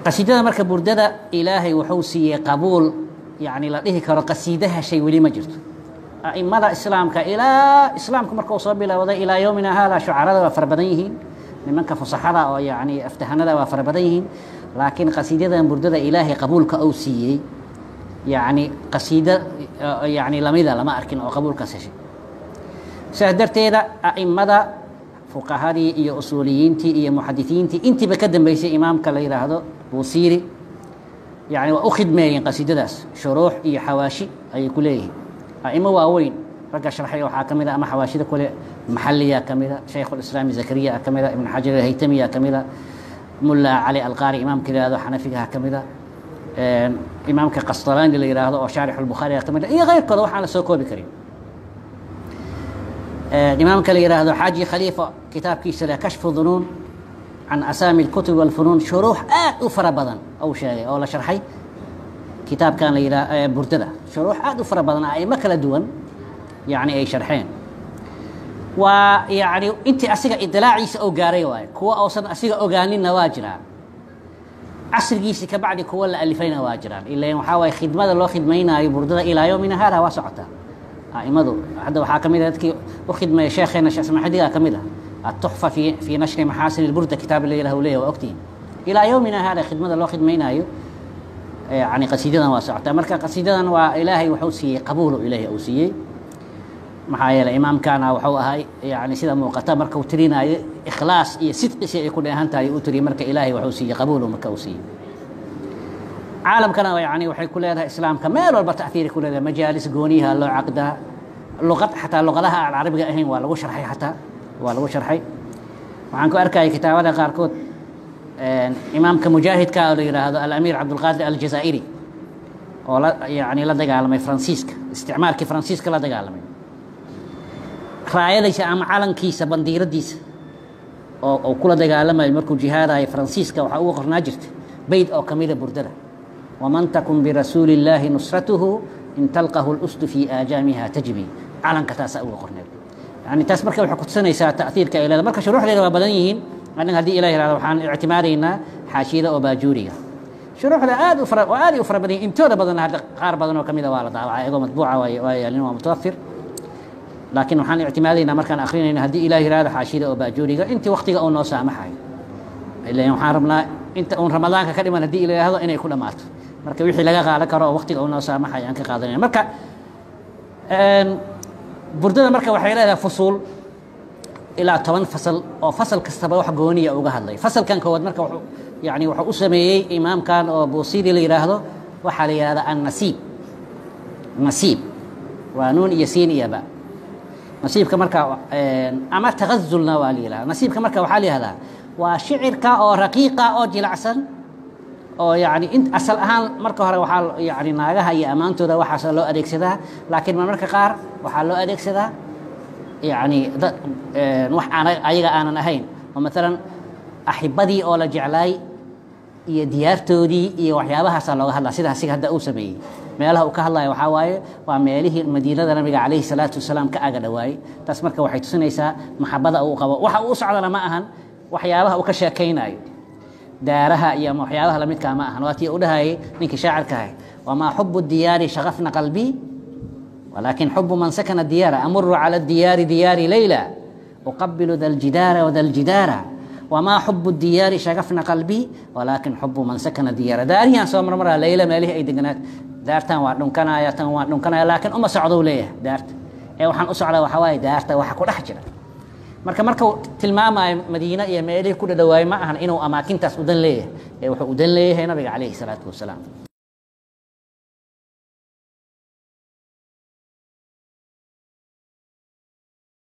qasiidada marka burdada ilaahay wuxuu siiyey qabuul yani la dhihi karo qasiida heshay weli ma jirto aimada islaamka ilaa islaamku markuu soo bilowday ilaa yowmina haada shucarada waa fara badan yihiin nimanka fusaxada oo yani aftahanada waa fara badan yihiin laakiin qasiidadan burdada ilaahay qabuulka uu siiyey yani qasiida yani lamida lama arkin oo qabuulkaas heshay sidaas darteeda aimada fuqahadii iyo usuuliyiintii iyo muxadisiintii intiiba ka dambeysay imaamka la yidhaahdo buusiiri yani waa u khidmeeyeen qasiidadaas shuruux iyo xawaashi ayay ku leeyihiin aimo waaweyn ragga sharxay waxaa ka mid a ama xawaashida kule maxaliya ka mida shaykhulislaami zakariya ka mida ibn xajar alhaytamiya ka mida mulla cali alqaari imaamka la yihahdo xanafigaha ka mida imaamka qastalaani la yidhaahdo oo shaarix albukhaariga ka mida iyo keyrkooda waxaan la soo koobi karin imaamka la yidhaahdo xaaji khaliifa kitaabkiisa leh kashfu dunuun can asaami اlkutub walfunuun shuruux aad u fara badan ou sheegay oo la sharxay kitaabkan la yidhaah burdada shuruux aad u fara badan aimo kala duwan yani ay sharxeen waa yani intii asiga idilaaciisa oo gaaray waaye kuwa uusan asiga ogaaninna waa jiraan casrigiisi ka bacdi kuwa la alifayna waa jiraan ila waxaa waaye khidmada loo khidmaynaayo burdada ilaa yowmina hada waa socotaa aimadu hadda waxaa ka mid a dadkii u khidmeeya sheekheena sheekh samaxdiga ka mid ah التحفة في في نشر محاسن البردة كتاب اللي له وليه وأكتين إلى يومنا هذا خدمة الله خدمينا يعني قصيدة واسعة مركا قصيدة وإلهي وحوسي قبول إلهي أوسي محايا الإمام كان وحوها يعني سيدا موقتا مركا وترينا إخلاص إيه صدق شيء يكون أهانتا يؤتري مركا إلهي وحوسي قبول مركا أوسي عالم كان يعني وحي كل هذا إسلام كمال والبا تأثير كل هذا مجالس قونيها لو عقدها لغة حتى لغتها العربية أهين ولا شرحي حتى waa lagu sharxay waxaan ku arkayay kitaabada qaarkood imaamka mujaahidka oo la yidhaahdo alamiir cabdulqaadir aljazaa'iri oo la yani la dagaalamay faransiiska isticmaalkii faransiiska la dagaalamay raayadiisa ama calankiisa bandiiradiisa oo uu kula dagaalamayo markuu jihaadayo faransiiska waxaa uga qornaa jirta beyd oo kamida burdada waman takun birasuuli illaahi nusratuhu in talqahu lusdu fii aajaamiha tajbi calanka taasaa uga qorneed يعني تاس مركب waxay ku tusinaysaa ta'ثيرka ay leedahay marka shuruuxdeeda waa badan yihiin anaga hadii ilaahay raado waxaan ictimaadaynaa xaashiyada oo baajuuriga shuruuxda aad u fara aad u fara badan intooda badan hadda qaar badan oo kamida waa la daawacay iyagoo matbuuca waa yaalin waa mutawafir laakiin waxaan ictimaadaynaa markaan akrinayna haddii ilaahay raado xaashiyada oo baajuuriga intii waqtiga uu noo saamaxayo ilaan waxaan rabnaa inta uun ramadaanka ka dhiman haddii ilaahay raado inay ku dhammaato marka wixii laga qaadan karo oo waqtiga uu noo saamaxayo aan ka qaadanayna marka burdada marka waxay leedahay fusuul ilaa toban fasal oo fasal kastaba wax gooniya uga hadlay fasalkan koowaad marka wuxuu yani wuxuu u sameeyey imaamkan oo buusiri la yidhaahdo waxaa la yidhahda annasiib nasiib waa nuun iyo siin iyo ba nasiibka marka ama tagazulna waa la yidhahda nasiibka marka waxaa la yihahdaa waa shicirka oo raqiiqa oo jilacsan oo yani in asal ahaan marka hore waxaa yani naagaha iyo ammaantooda waxaasa loo adeegsadaa laakiin marmarka qaar waxaa loo adeegsadaa yani dad wax aan ayaga aanan ahayn oo maalan axibadii oo la jeclaay iyo diyaartoodii iyo waxyaabahaasa looga hadlaa sida asiga hadda uu sameeyey meelaha uu ka hadlaya waxaa waaye waa meelihii madiinada nabiga calayhi salaatu wasalaam ka aga dhowaayey taas marka waxay tusinaysaa maxabada uu qabo waxa uu socdana ma ahan waxyaabaha uu ka sheekaynayo daaraha iyo waxyaabaha lamidkaa ma ahan waa tii u dhahayay ninkii shaacirka ahay wamaa xubu diyaari shaqafna qalbii walaakin xubu man sakana diyaara amuru cala diyaari diyaari leyla uqabilu da ljidaara wada ljidaara wamaa xubu diyaari shaqafna qalbii walaakin xubu man sakana diyaara daarihiaan soo marmaraa leyla meelihii ay deganaad daartan waa dhunkanaya tan waa dhunkanaya laakiin uma socdou leeyahay daarta ee waxaan u socdaa waxaa waaye daarta waxa ku dhex jira marka markau tilmaamayo madiine iyo meelihii ku dhadhawaayo ma ahan inuu amaakintaas udan leeyahay ee wuxuu udan leeyahay nabiga calayhi salaatu wasalaam